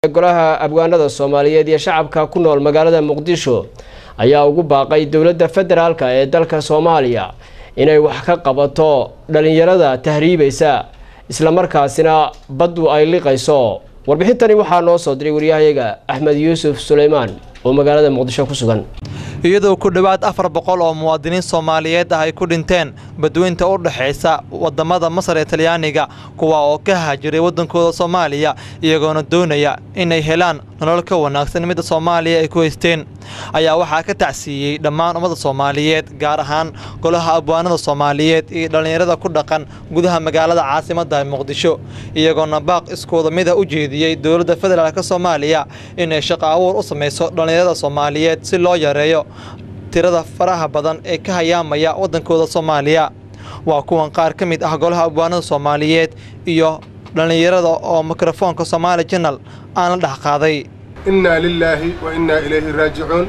golaha abwaanada soomaaliyeed iyo shacabka ku nool magaalada muqdisho ayaa ugu baaqay dowladda federaalk ee dalka soomaaliya inay wax ka qabato dhalinyarada tahriibaysa islamarkaasina baddu ay liqayso warbixintani waxaa noo soo diray waryahayaga axmed yuusuf suleymaan oo magaalada muqdisho ku sugan iyadoo ku dhowaad afar boqol oo muwaadiniin soomaaliyeed ah ay ku dhinteen badweynta u dhexaysa wadamada masar ee talyaaniga kuwa oo ka haajiray waddankooda soomaaliya iyagoona doonaya inay helaan nolol ka wanaagsan midda soomaaliya ay ku haysteen ayaa waxaa ka tacsiiyey dhammaan ummadda soomaaliyeed gaar ahaan golaha abwaanada soomaaliyeed iyo dhallinyarada ku dhaqan gudaha magaalada caasimadda muqdisho iyagoona baaq iskooda mida u jeediyey dowladda federaalk soomaaliya inay shaqo abuur u samayso dhallinyarada soomaaliyeed si loo yareeyo tirada faraha badan ee ka hayaamaya waddankooda soomaaliya waa kuwan qaar ka mid ah golaha abwaanada soomaaliyeed iyo dhallinyarada oo mikrofoonka soomaali janal aan la dhex qaaday innaa lilaahi wa innaa ilayhi raajicuun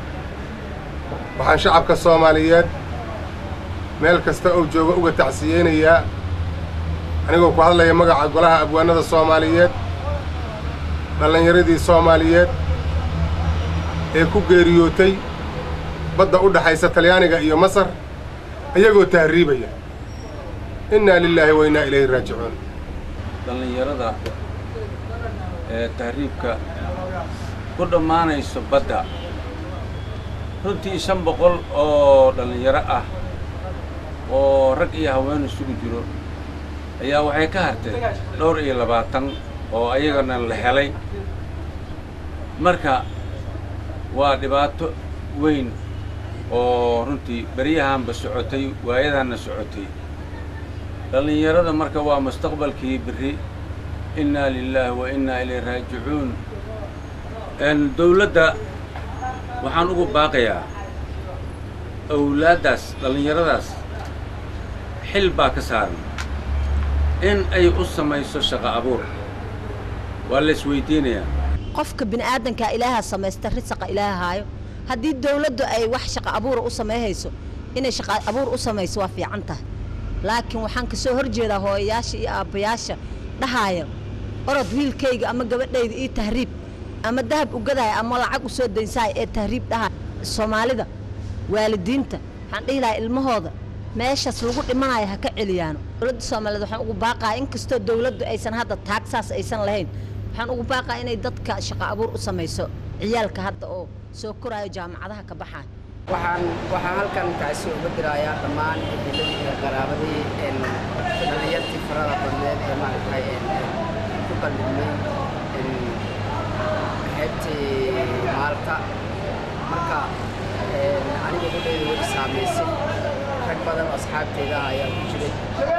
waxaan shacabka soomaaliyeed meel kasta oo jooga uga tacsiyeynayaa anigoo ku hadlaya magaca golaha abwaanada soomaaliyeed dhallinyaradii soomaaliyeed ee ku geeriyootay badda u dhaxaysa talyaaniga iyo masar iyagoo tahriibaya innaa lilaahi wa innaa ilayhi raajicuun dhallinyarada ee tahriibka ku dhammaanayso badda runtii shan boqol oo dhallinyaro ah oo rag iyo haween isugu jiro ayaa waxay ka harteen dhowr iyo labaatan oo ayagana la helay marka waa dhibaato weyn oo runtii beryahanba socotay waayadaanna socotay dhallinyarada marka waa mustaqbalkii berri innaa lilaahi wa innaa ilayhi raajicuun dawladda waxaan ugu baaqayaa awlaaddaas dhallinyaradaas xil baa ka saaran in ay u samayso shaqo abuur waa la isweydiinayaa qofka bini'aadankaa ilaaha samaysta risaqa ilaaha haayo haddii dawladdu ay wax shaqa abuura u samayhayso inay shaqa abuur u samayso waa fiican tahay laakiin waxaan ka soo hor jeedaa hooyayaasha iyo aabbayaasha dhahaaya orod wiilkayga ama gabadhayda io tahriib ama dahab ugadaaya ama lacag u soo daynsaaya ee tahriib dhaha soomaalida waalidiinta waxaan dhihi lahaa ilmahooda meeshaas lagu dhimanayo ha ka celiyaano dowladda soomaaliyeed waxaan ugu baaqaa inkastoo dawladdu aysan hadda taagsaas aysan lahayn waxaan ugu baaqaa inay dadka shaqo abuur u samayso ciyaalka hadda oo soo koraayo jaamacadaha ka baxaaya waxaan waxaan halkan kaasi uga dirayaa dhammaan ebeladii iyo qaraabadii dhalinyartii farada badneed ee maaragtay ku qallimay xeebtii maalta marka aniga hudhayda way saamaysay rag badan oo asxaabteyda ah ayaa ku jiray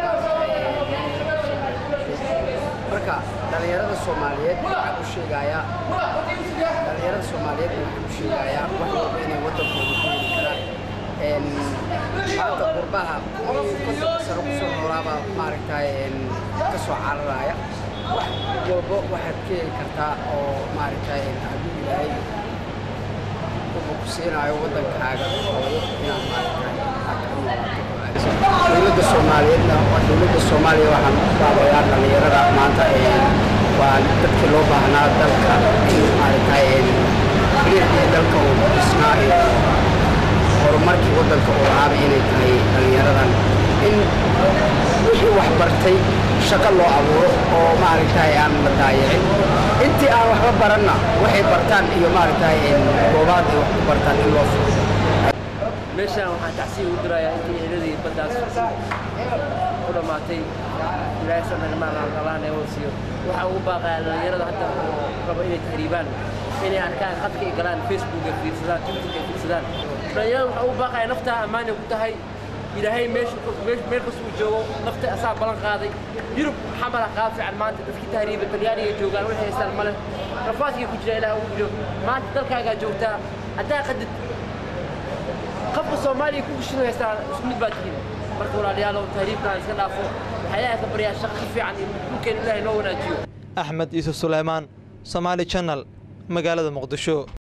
marka dhallinyarada soomaaliyeed waxaan u sheegayaa dhallinyarada soomaaliyeed waxaan u sheegayaa wax walba inay waddankooda ku heli karaan maanta qurbaha kontonka sano kusoo noolaabaa maaragtay ka soo cararaya wax walba waxaad ka heli kartaa oo maaragtay hadduu ilaahay wuxuu ku siinaayo waddankaaga hooyo inaad maaragtay aad ku noolaato dowladda soomaaliyeedna waa dowladda soomaaliya waxaan ku baabayaa dhallinyarada maanta waa dadkii loo baahnaa dalka in maaragtay xiriirkii dalka uu dhisnaa iyo horumarkii waddanka uu lahaaba inay tahay dhallinyaradan in wixii wax bartay shaqo loo abuuro oo maaragtay aan la daayicin intii aan waxba baranna waxay bartaan iyo maaragtay goobaad ay wax ku bartaan in loo furo meeshaan waxaan tacsiya ugu dirayaa intii eedadii baddaas ku dhammaatay ilaahay sanagmaaqalaan ee wasiyo waxaan ugu baaqayaa dhallinyarada hadda oo rabo inay tahriibaan inay arkaan khadka ay galaan facebook ay fiirsadaan tiktok ay fiirsadaan dhallinyarada waxaan ugu baaqayaa naftaa ammaanay ku tahay ilaahay meel kasta uu joogo nafta asaa ballan qaaday yurub xamala qaab fiican maanta dadkii tahriiba talyaaniga joogaan waxay haystaan male rafaadkii ku jira ilaah ugu jiro maanta dalkaagaa joogtaa haddaa qadid qofka soomaaliya ku gushin haystaa isku mid baa tihiin marka walaalayaal oo tahriibkaan iska dhaafo waxaa ilaahay ka baryaa shaqo ka fiican in dhulkeena ilaahay noo wanaajiyo axmed yuusuf suleymaan somaali janal magaalada muqdisho